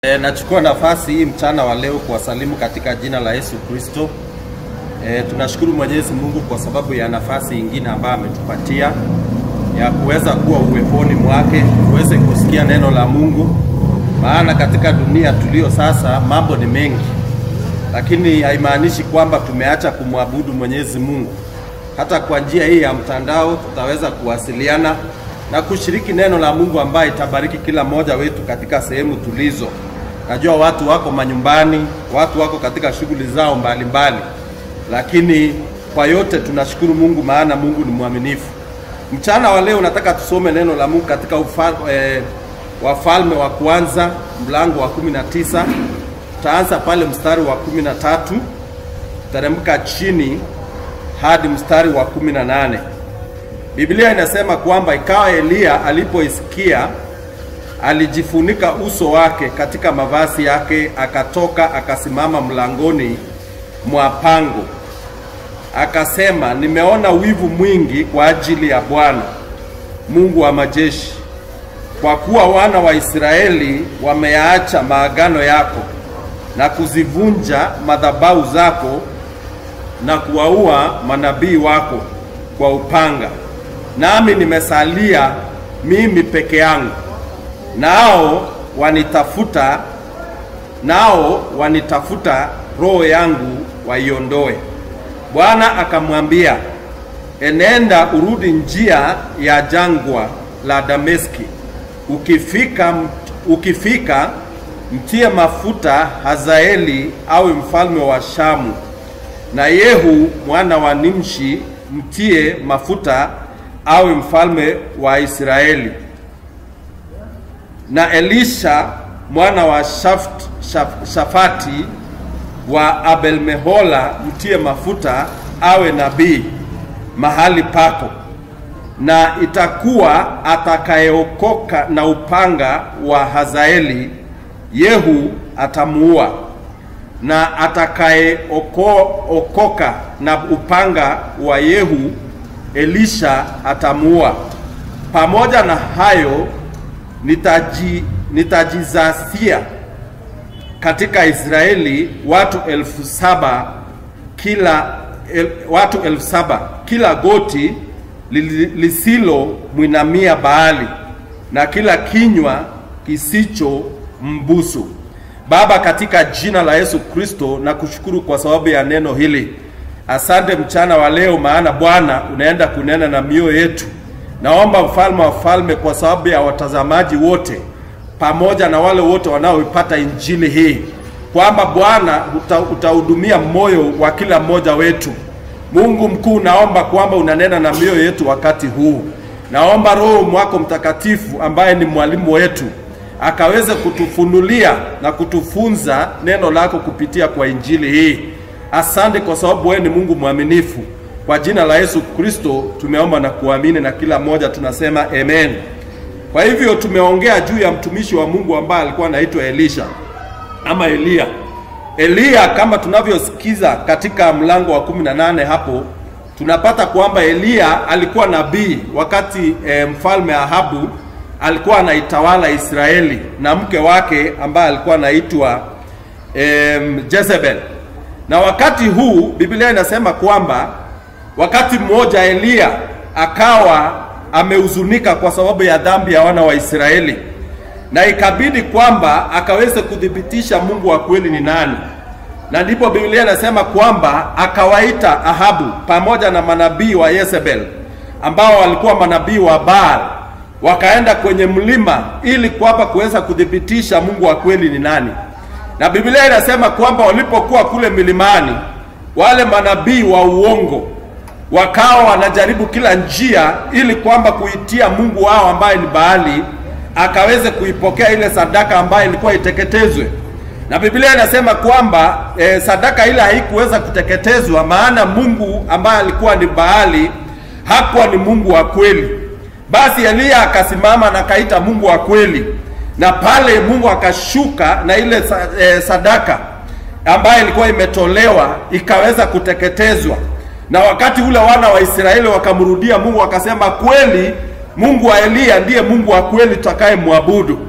E, nachukua nafasi hii mchana wa leo kuwasalimu katika jina la Yesu Kristo. E, tunashukuru Mwenyezi Mungu kwa sababu ya nafasi ingine ambayo ametupatia ya kuweza kuwa uweponi mwake, tuweze kusikia neno la Mungu, maana katika dunia tulio sasa mambo ni mengi, lakini haimaanishi kwamba tumeacha kumwabudu Mwenyezi Mungu. Hata kwa njia hii ya mtandao tutaweza kuwasiliana na kushiriki neno la Mungu ambaye itabariki kila mmoja wetu katika sehemu tulizo. Najua watu wako manyumbani, watu wako katika shughuli zao mbalimbali mbali. Lakini kwa yote tunashukuru Mungu maana Mungu ni mwaminifu. Mchana wa leo nataka tusome neno la Mungu katika ufal, e, Wafalme wa kwanza mlango wa 19. Tutaanza pale mstari wa 13 teremka chini hadi mstari wa 18. Biblia inasema kwamba ikawa Eliya alipoisikia alijifunika uso wake katika mavazi yake, akatoka akasimama mlangoni mwa pango, akasema, nimeona wivu mwingi kwa ajili ya Bwana Mungu wa majeshi, kwa kuwa wana wa Israeli wameyaacha maagano yako na kuzivunja madhabahu zako na kuwaua manabii wako kwa upanga, nami nimesalia mimi peke yangu, nao wanitafuta nao wanitafuta roho yangu waiondoe. Bwana akamwambia, enenda urudi njia ya jangwa la Dameski, ukifika ukifika mtie mafuta Hazaeli awe mfalme wa Shamu, na Yehu mwana wa Nimshi mtie mafuta awe mfalme wa Israeli, na Elisha mwana wa Shaft, Shaf, Shafati wa Abelmehola mtie mafuta awe nabii mahali pako, na itakuwa atakayeokoka na upanga wa Hazaeli Yehu atamuua, na atakayeokoka na upanga wa Yehu Elisha atamuua. Pamoja na hayo nitaji, nitajizasia katika Israeli watu elfu saba kila el, watu elfu saba kila goti lisilo mwinamia Baali na kila kinywa kisicho mbusu. Baba, katika jina la Yesu Kristo na kushukuru kwa sababu ya neno hili. Asante mchana wa leo, maana Bwana unaenda kunena na mioyo yetu. Naomba mfalme wa falme, kwa sababu ya watazamaji wote pamoja na wale wote wanaoipata injili hii, kwamba Bwana utahudumia moyo wa kila mmoja wetu. Mungu mkuu, naomba kwamba unanena na mioyo yetu wakati huu. Naomba Roho mwako Mtakatifu ambaye ni mwalimu wetu akaweze kutufunulia na kutufunza neno lako kupitia kwa injili hii. Asante kwa sababu wewe ni Mungu mwaminifu. Kwa jina la Yesu Kristo tumeomba na kuamini, na kila mmoja tunasema amen. Kwa hivyo tumeongea juu ya mtumishi wa Mungu ambaye alikuwa anaitwa Elisha ama Eliya. Eliya kama tunavyosikiza katika mlango wa 18 hapo tunapata kwamba Eliya alikuwa nabii wakati e, mfalme Ahabu alikuwa anaitawala Israeli na mke wake ambaye alikuwa anaitwa e, Jezebel. Na wakati huu Biblia inasema kwamba wakati mmoja Eliya akawa amehuzunika kwa sababu ya dhambi ya wana wa Israeli, na ikabidi kwamba akaweze kuthibitisha Mungu wa kweli ni nani, na ndipo Biblia inasema kwamba akawaita Ahabu pamoja na manabii wa Yezebel ambao walikuwa manabii wa Baal, wakaenda kwenye mlima ili kwamba kuweza kuthibitisha Mungu wa kweli ni nani. Na Biblia inasema kwamba walipokuwa kule milimani, wale manabii wa uongo wakawa wanajaribu kila njia ili kwamba kuitia Mungu wao ambaye ni Baali akaweze kuipokea ile sadaka ambayo ilikuwa iteketezwe. Na Biblia inasema kwamba e, sadaka ile haikuweza kuteketezwa, maana Mungu ambaye alikuwa ni Baali hakuwa ni Mungu wa kweli. Basi Eliya akasimama na akaita Mungu wa kweli, na pale Mungu akashuka na ile e, sadaka ambayo ilikuwa imetolewa ikaweza kuteketezwa na wakati ule wana wa Israeli wakamrudia Mungu wakasema, kweli Mungu wa Eliya ndiye Mungu wa kweli tutakaye mwabudu.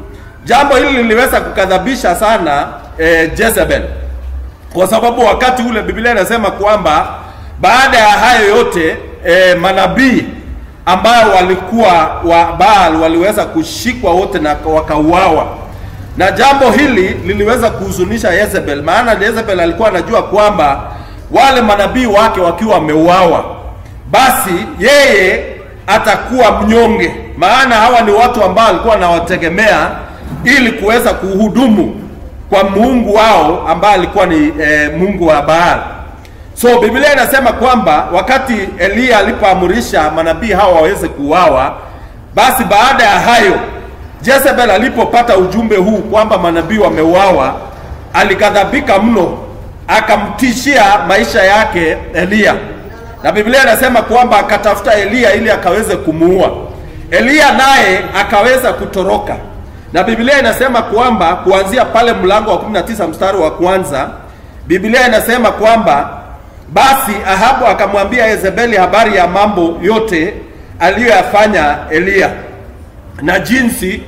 Jambo hili liliweza kukadhabisha sana eh, Jezebel kwa sababu wakati ule Biblia inasema kwamba baada ya hayo yote eh, manabii ambao walikuwa wa Baal waliweza kushikwa wote na wakauawa, na jambo hili liliweza kuhuzunisha Jezebel, maana Jezebel alikuwa anajua kwamba wale manabii wake wakiwa wameuawa, basi yeye atakuwa mnyonge, maana hawa ni watu ambao alikuwa anawategemea ili kuweza kuhudumu kwa Mungu wao ambaye alikuwa ni e, Mungu wa Baal. So Biblia inasema kwamba wakati Eliya alipoamurisha manabii hawa waweze kuuawa, basi baada ya hayo Jezebel alipopata ujumbe huu kwamba manabii wameuawa, alikadhabika mno, akamtishia maisha yake Eliya, na Biblia inasema kwamba akatafuta Eliya ili akaweze kumuua. Eliya naye akaweza kutoroka na Biblia inasema kwamba kuanzia pale mlango wa 19 mstari wa kwanza, Biblia inasema kwamba basi Ahabu akamwambia Yezebeli habari ya mambo yote aliyoyafanya Eliya na jinsi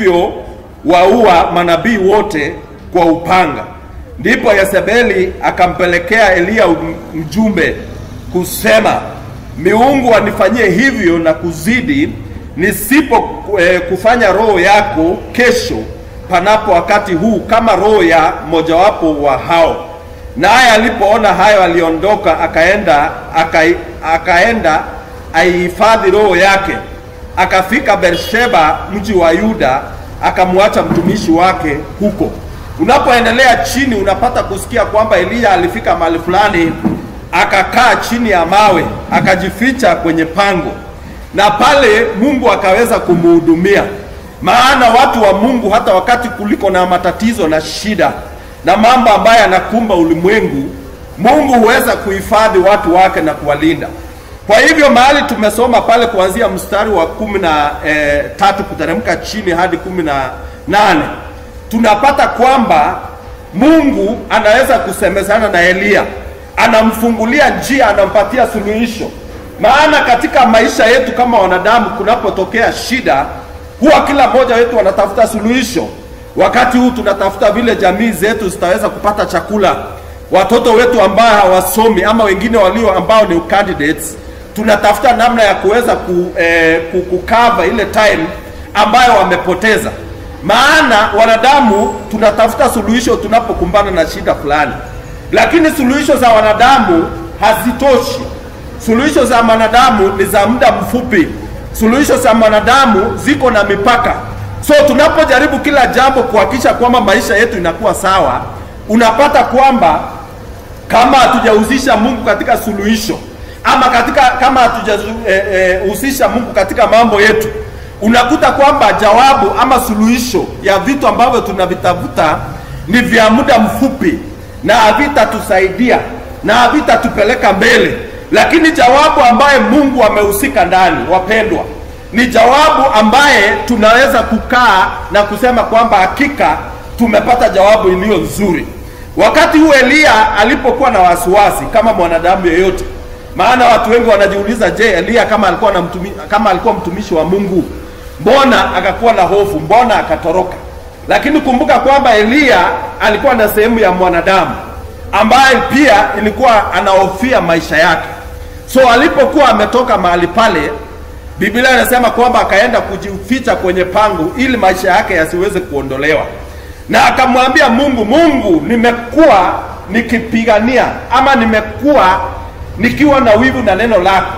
alivyowaua manabii wote kwa upanga. Ndipo Yezebeli akampelekea Eliya mjumbe kusema, miungu wanifanyie hivyo na kuzidi nisipo eh, kufanya roho yako kesho panapo wakati huu kama roho ya mojawapo wa hao. Naye alipoona hayo aliondoka, akaenda aka, akaenda aihifadhi roho yake, akafika Beersheba mji wa Yuda, akamwacha mtumishi wake huko. Unapoendelea chini, unapata kusikia kwamba Eliya alifika mahali fulani, akakaa chini ya mawe, akajificha kwenye pango na pale Mungu akaweza kumuhudumia. Maana watu wa Mungu hata wakati kuliko na matatizo na shida na mambo ambayo yanakumba ulimwengu, Mungu huweza kuhifadhi watu wake na kuwalinda. Kwa hivyo mahali tumesoma pale kuanzia mstari wa kumi na e, tatu kuteremka chini hadi kumi na nane tunapata kwamba Mungu anaweza kusemezana na Eliya, anamfungulia njia, anampatia suluhisho maana katika maisha yetu kama wanadamu, kunapotokea shida, huwa kila mmoja wetu anatafuta suluhisho. Wakati huu tunatafuta vile jamii zetu zitaweza kupata chakula, watoto wetu ambao hawasomi ama wengine walio ambao ni candidates, tunatafuta namna ya kuweza ku, eh, kukava ile time ambayo wamepoteza. Maana wanadamu tunatafuta suluhisho tunapokumbana na shida fulani, lakini suluhisho za wanadamu hazitoshi. Suluhisho za mwanadamu ni za muda mfupi. Suluhisho za mwanadamu ziko na mipaka. So tunapojaribu kila jambo kuhakikisha kwamba maisha yetu inakuwa sawa, unapata kwamba kama hatujahusisha Mungu katika suluhisho ama katika kama hatujahusisha eh, eh, Mungu katika mambo yetu, unakuta kwamba jawabu ama suluhisho ya vitu ambavyo tunavitafuta ni vya muda mfupi na havitatusaidia na havitatupeleka mbele lakini jawabu ambaye Mungu amehusika ndani, wapendwa, ni jawabu ambaye tunaweza kukaa na kusema kwamba hakika tumepata jawabu iliyo nzuri. Wakati huu Eliya alipokuwa na wasiwasi kama mwanadamu yeyote, maana watu wengi wanajiuliza, je, Eliya kama alikuwa na mtumi, kama alikuwa mtumishi wa Mungu, mbona akakuwa na hofu? Mbona akatoroka? Lakini kumbuka kwamba Eliya alikuwa na sehemu ya mwanadamu ambaye pia ilikuwa anahofia maisha yake. So alipokuwa ametoka mahali pale, Biblia inasema kwamba akaenda kujificha kwenye pango ili maisha yake yasiweze kuondolewa, na akamwambia Mungu, Mungu, nimekuwa nikipigania ama nimekuwa nikiwa na wivu na neno lako,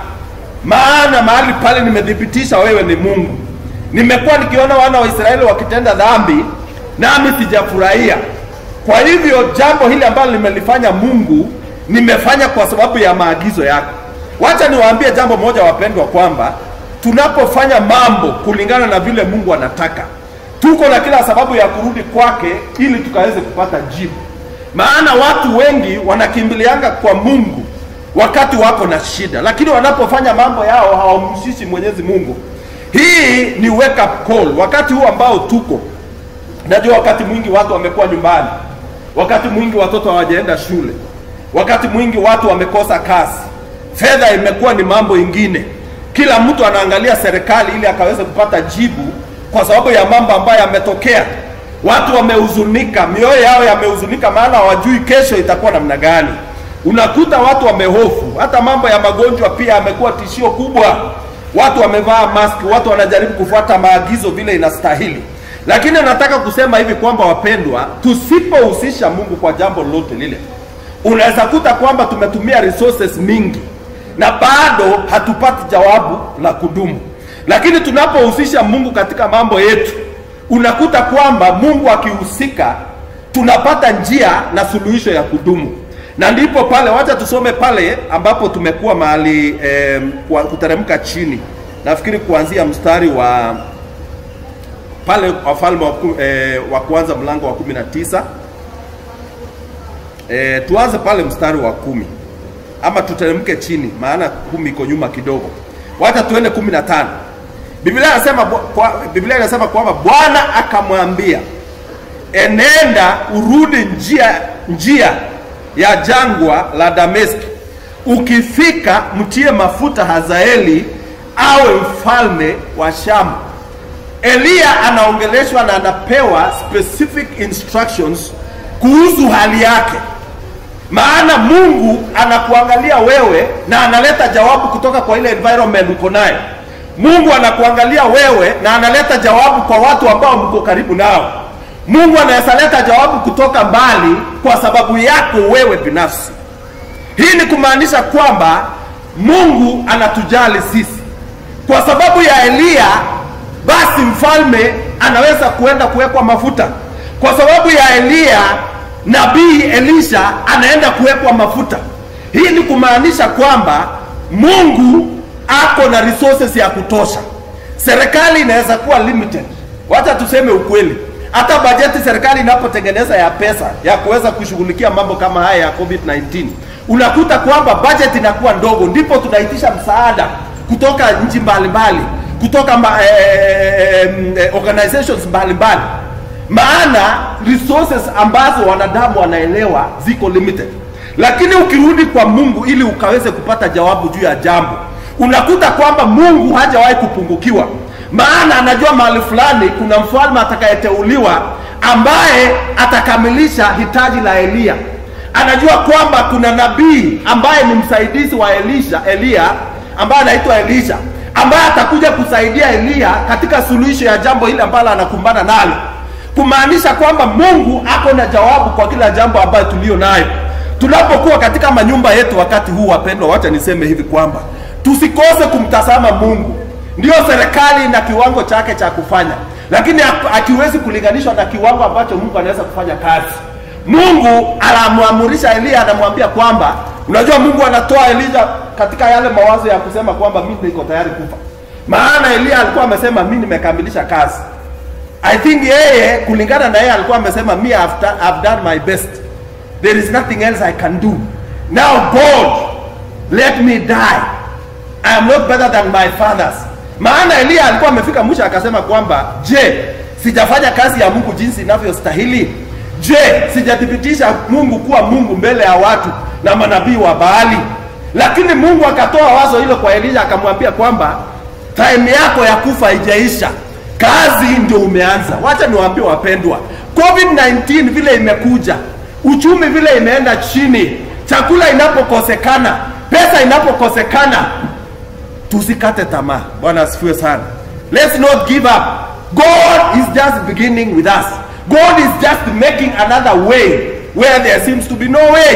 maana mahali pale nimethibitisha wewe ni Mungu. Nimekuwa nikiona wana wa Israeli wakitenda dhambi, nami sijafurahia. Kwa hivyo jambo hili ambalo limelifanya Mungu nimefanya kwa sababu ya maagizo yako. Wacha niwaambie jambo moja wapendwa, kwamba tunapofanya mambo kulingana na vile Mungu anataka, tuko na kila sababu ya kurudi kwake ili tukaweze kupata jibu. Maana watu wengi wanakimbilianga kwa Mungu wakati wako na shida, lakini wanapofanya mambo yao hawamhusishi Mwenyezi Mungu. Hii ni wake up call wakati huu ambao tuko Najua wakati mwingi watu wamekuwa nyumbani, wakati mwingi watoto hawajaenda shule, wakati mwingi watu wamekosa kazi, fedha imekuwa ni mambo ingine. Kila mtu anaangalia serikali ili akaweze kupata jibu kwa sababu ya mambo ambayo yametokea. watu wamehuzunika, mioyo yao yamehuzunika, maana hawajui kesho itakuwa namna gani. Unakuta watu wamehofu, hata mambo ya magonjwa pia yamekuwa tishio kubwa. Watu wamevaa maski, watu wanajaribu kufuata maagizo vile inastahili. Lakini nataka kusema hivi kwamba wapendwa, tusipohusisha Mungu kwa jambo lolote lile, unaweza kuta kwamba tumetumia resources mingi na bado hatupati jawabu la kudumu. Lakini tunapohusisha Mungu katika mambo yetu, unakuta kwamba Mungu akihusika, tunapata njia na suluhisho ya kudumu. Na ndipo pale, wacha tusome pale ambapo tumekuwa mahali eh, kwa- kuteremka chini, nafikiri kuanzia mstari wa pale Wafalme wa, ku- eh, wa kwanza mlango wa kumi na tisa eh, tuanze pale mstari wa kumi ama tuteremke chini, maana kumi iko nyuma kidogo. Wacha tuende kumi na tano. Biblia inasema kwa, Biblia inasema kwamba Bwana akamwambia, enenda urudi njia njia ya jangwa la Dameski, ukifika mtie mafuta Hazaeli awe mfalme wa Shamu. Eliya anaongeleshwa na anapewa specific instructions kuhusu hali yake maana Mungu anakuangalia wewe na analeta jawabu kutoka kwa ile environment uko nayo. Mungu anakuangalia wewe na analeta jawabu kwa watu ambao mko karibu nao. Mungu anaweza leta jawabu kutoka mbali kwa sababu yako wewe binafsi. Hii ni kumaanisha kwamba Mungu anatujali sisi. Kwa sababu ya Eliya, basi mfalme anaweza kuenda kuwekwa mafuta. Kwa sababu ya Eliya, nabii Elisha anaenda kuwekwa mafuta. Hii ni kumaanisha kwamba Mungu ako na resources ya kutosha. Serikali inaweza kuwa limited, wacha tuseme ukweli. Hata bajeti serikali inapotengeneza ya pesa ya kuweza kushughulikia mambo kama haya ya COVID-19, unakuta kwamba budget inakuwa ndogo, ndipo tunaitisha msaada kutoka nchi mbalimbali, kutoka ma, eh, eh, organizations mbalimbali maana resources ambazo wanadamu wanaelewa ziko limited lakini ukirudi kwa mungu ili ukaweze kupata jawabu juu ya jambo unakuta kwamba mungu hajawahi kupungukiwa maana anajua mahali fulani kuna mfalme atakayeteuliwa ambaye atakamilisha hitaji la eliya anajua kwamba kuna nabii ambaye ni msaidizi wa elisha eliya ambaye anaitwa elisha ambaye atakuja kusaidia eliya katika suluhisho ya jambo hili ambalo anakumbana nalo kumaanisha kwamba mungu ako na jawabu kwa kila jambo ambayo tulio nayo tunapokuwa katika manyumba yetu wakati huu wapendwa wacha niseme hivi kwamba tusikose kumtazama mungu ndiyo serikali na kiwango chake cha kufanya lakini hak- hakiwezi kulinganishwa na kiwango ambacho mungu anaweza kufanya kazi mungu anamwamurisha eliya anamwambia kwamba unajua mungu anatoa elija katika yale mawazo ya kusema kwamba mi niko tayari kufa maana eliya alikuwa amesema mi nimekamilisha kazi I think yeye kulingana na yeye alikuwa amesema me I've, done, I've done my best. There is nothing else I can do. Now God, let me die. I am not better than my fathers. Maana Eliya alikuwa amefika mwisho akasema kwamba je, sijafanya kazi ya Mungu jinsi inavyostahili? Je, sijathibitisha Mungu kuwa Mungu mbele ya watu na manabii wa Baali? Lakini Mungu akatoa wazo hilo kwa Eliya akamwambia kwamba time yako ya kufa haijaisha kazi ndio umeanza. Wacha niwaambie wapendwa, COVID-19 vile imekuja, uchumi vile imeenda chini, chakula inapokosekana, pesa inapokosekana, tusikate tamaa. Bwana asifiwe sana. Let's not give up. God is just beginning with us. God is just making another way where there seems to be no way.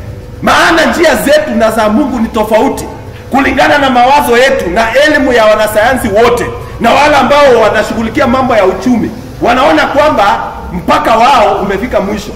Maana njia zetu na za Mungu ni tofauti kulingana na mawazo yetu na elimu ya wanasayansi wote na wale ambao wanashughulikia mambo ya uchumi wanaona kwamba mpaka wao umefika mwisho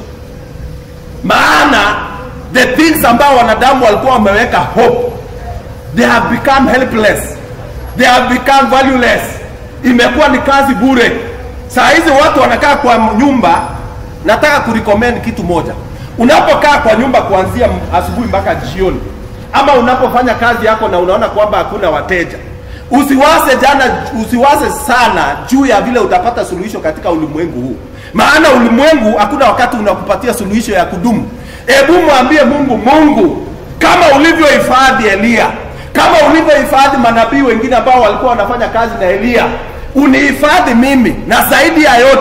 maana the things ambao wanadamu walikuwa wameweka hope they have become helpless they have become valueless imekuwa ni kazi bure saa hizi watu wanakaa kwa nyumba nataka kurecommend kitu moja unapokaa kwa nyumba kuanzia asubuhi mpaka jioni ama unapofanya kazi yako na unaona kwamba hakuna wateja usiwaze jana usiwaze sana juu ya vile utapata suluhisho katika ulimwengu huu maana ulimwengu hakuna wakati unakupatia suluhisho ya kudumu hebu mwambie mungu mungu kama ulivyohifadhi eliya kama ulivyohifadhi manabii wengine ambao walikuwa wanafanya kazi na eliya unihifadhi mimi na zaidi ya yote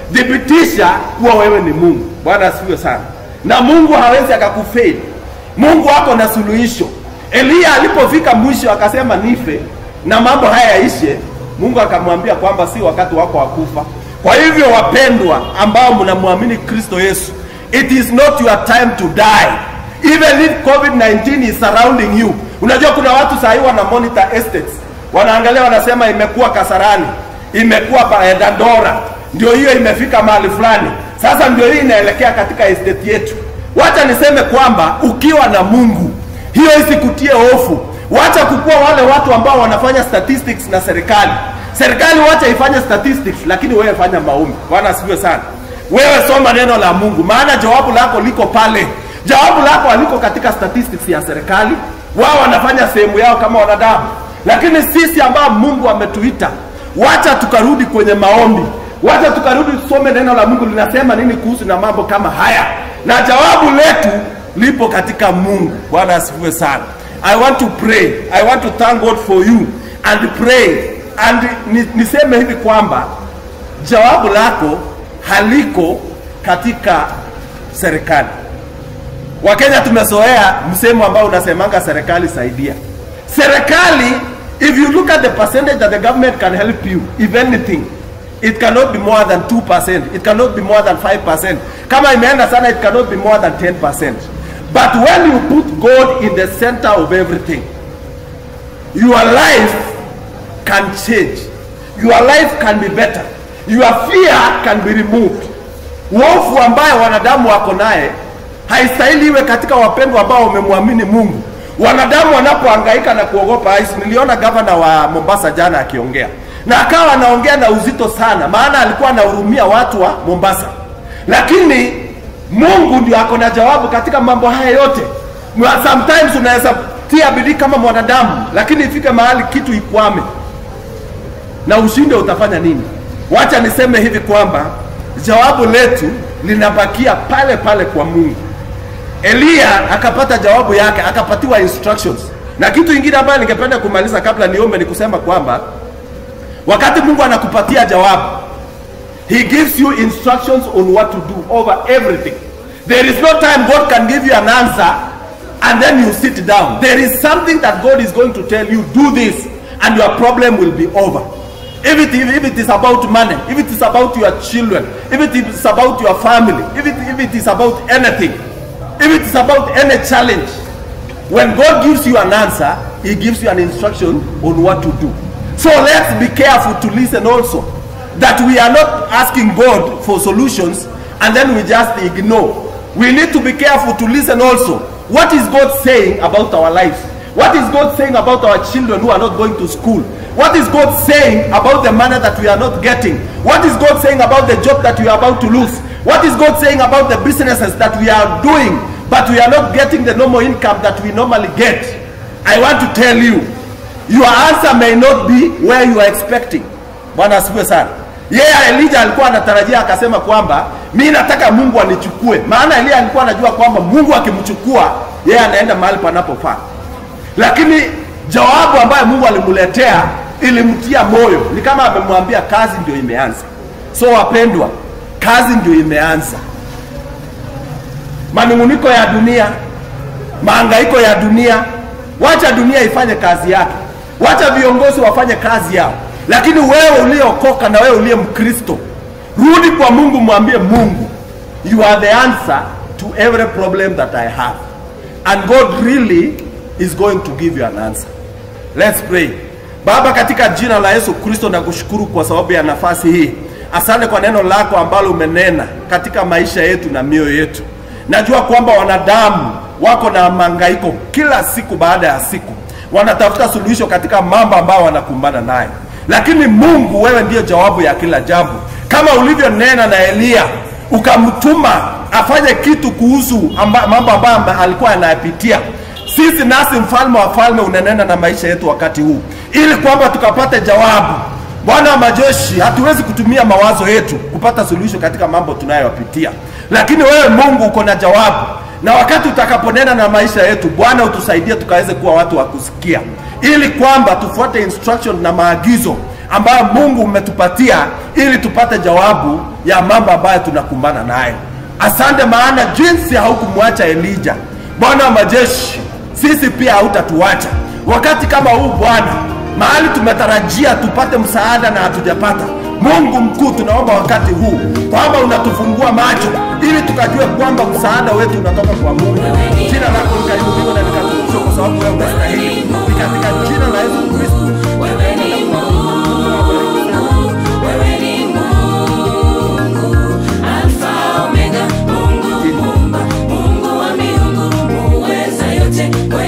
thibitisha kuwa wewe ni Mungu. Bwana asifiwe sana. Na Mungu hawezi akakufeli. Mungu ako na suluhisho. Eliya alipofika mwisho akasema nife na mambo haya yaishe, Mungu akamwambia kwamba si wakati wako wa kufa. Kwa hivyo wapendwa, ambao mnamwamini Kristo Yesu, it is not your time to die even if COVID-19 is surrounding you. Unajua kuna watu sahii wana monitor estates, wanaangalia wanasema, imekuwa Kasarani, imekuwa pa- eh, Dandora, ndio hiyo imefika mahali fulani, sasa ndio hii inaelekea katika estate yetu. Wacha niseme kwamba ukiwa na Mungu hiyo isikutie hofu. Wacha kukua wale watu ambao wanafanya statistics na serikali. Serikali wacha ifanye statistics, lakini wewe fanya maombi. Bwana asifiwe sana. Wewe soma neno la Mungu, maana jawabu lako liko pale. Jawabu lako haliko katika statistics ya serikali. Wao wanafanya sehemu yao kama wanadamu, lakini sisi ambao Mungu ametuita, wacha tukarudi kwenye maombi, wacha tukarudi tusome neno la Mungu linasema nini kuhusu na mambo kama haya, na jawabu letu lipo katika Mungu. Bwana asifiwe sana. I want to pray. I want to thank God for you and pray and ni, niseme hivi kwamba jawabu lako haliko katika serikali. Wakenya tumezoea msemo ambao unasemanga serikali saidia. Serikali, if you look at the percentage that the government can help you, if anything, it cannot be more than 2%. It cannot be more than 5%. Kama imeenda sana, it cannot be more than 10%. But when you put God in the center of everything, your life can change. Your life can be better. Your fear can be removed. Uofu ambaye wanadamu wako naye haistahili iwe katika wapendwa ambao wamemwamini Mungu. Wanadamu wanapohangaika na kuogopa ICE, niliona gavana wa Mombasa jana akiongea na akawa anaongea na uzito sana, maana alikuwa anahurumia watu wa Mombasa, lakini Mungu ndio ako na jawabu katika mambo haya yote. Mwa- Sometimes unaweza tia bidii kama mwanadamu, lakini ifike mahali kitu ikwame na ushinde, utafanya nini? Wacha niseme hivi kwamba jawabu letu linabakia pale pale kwa Mungu. Eliya akapata jawabu yake, akapatiwa instructions. Na kitu ingine ambayo ningependa kumaliza kabla niombe ni kusema kwamba wakati Mungu anakupatia jawabu, He gives you instructions on what to do over everything. There is no time God can give you an answer and then you sit down. There is something that God is going to tell you, do this, and your problem will be over. If it, if it is about money, if it is about your children, if it is about your family, if it, if it is about anything, if it is about any challenge, when God gives you an answer, He gives you an instruction on what to do. So let's be careful to listen also that we are not asking God for solutions and then we just ignore. We need to be careful to listen also. What is God saying about our lives? What is God saying about our children who are not going to school? What is God saying about the money that we are not getting? What is God saying about the job that we are about to lose? What is God saying about the businesses that we are doing but we are not getting the normal income that we normally get? I want to tell you, your answer may not be where you are expecting. Bwana asifiwe sana. Yeye Elijah alikuwa anatarajia akasema kwamba mi nataka Mungu anichukue, maana Elia alikuwa anajua kwamba Mungu akimchukua yeye anaenda mahali panapofaa, lakini jawabu ambayo Mungu alimletea ilimtia moyo, ni kama amemwambia kazi ndio imeanza. So wapendwa, kazi ndio imeanza. Manunguniko ya dunia, mahangaiko ya dunia, wacha dunia ifanye kazi yake, wacha viongozi wafanye kazi yao, lakini wewe uliokoka na wewe uliye Mkristo, rudi kwa Mungu, mwambie Mungu, you are the answer to every problem that I have and God really is going to give you an answer. Let's pray. Baba, katika jina la Yesu Kristo nakushukuru kwa sababu ya nafasi hii. Asante kwa neno lako ambalo umenena katika maisha yetu na mioyo yetu. Najua kwamba wanadamu wako na mangaiko kila siku baada ya siku, wanatafuta suluhisho katika mambo ambayo wanakumbana nayo, lakini Mungu, wewe ndiyo jawabu ya kila jambo, kama ulivyonena na Eliya ukamtuma afanye kitu kuhusu amba, mambo ambayo amba, alikuwa anayapitia. Sisi nasi mfalme wa falme unanena na maisha yetu wakati huu, ili kwamba tukapate jawabu. Bwana wa majeshi, hatuwezi kutumia mawazo yetu kupata suluhisho katika mambo tunayopitia, lakini wewe Mungu uko na jawabu, na wakati utakaponena na maisha yetu, Bwana utusaidie tukaweze kuwa watu wa kusikia, ili kwamba tufuate instruction na maagizo ambayo Mungu umetupatia ili tupate jawabu ya mambo ambayo tunakumbana nayo. Asante, maana jinsi haukumwacha Elija, Bwana wa majeshi, sisi pia hautatuacha wakati kama huu Bwana, mahali tumetarajia tupate msaada na hatujapata. Mungu mkuu, tunaomba wakati huu kwamba unatufungua macho ili tukajue kwamba msaada wetu unatoka kwa Mungu. Jina lako likainuliwe na likatukuzwe kwa sababu wewe unastahili. Ni katika jina la Yesu Kristo. Wewe ni Mungu, wewe ni Mungu, Alfa Omega, Mungu muumba, Mungu wa miungu, muweza yote, wewe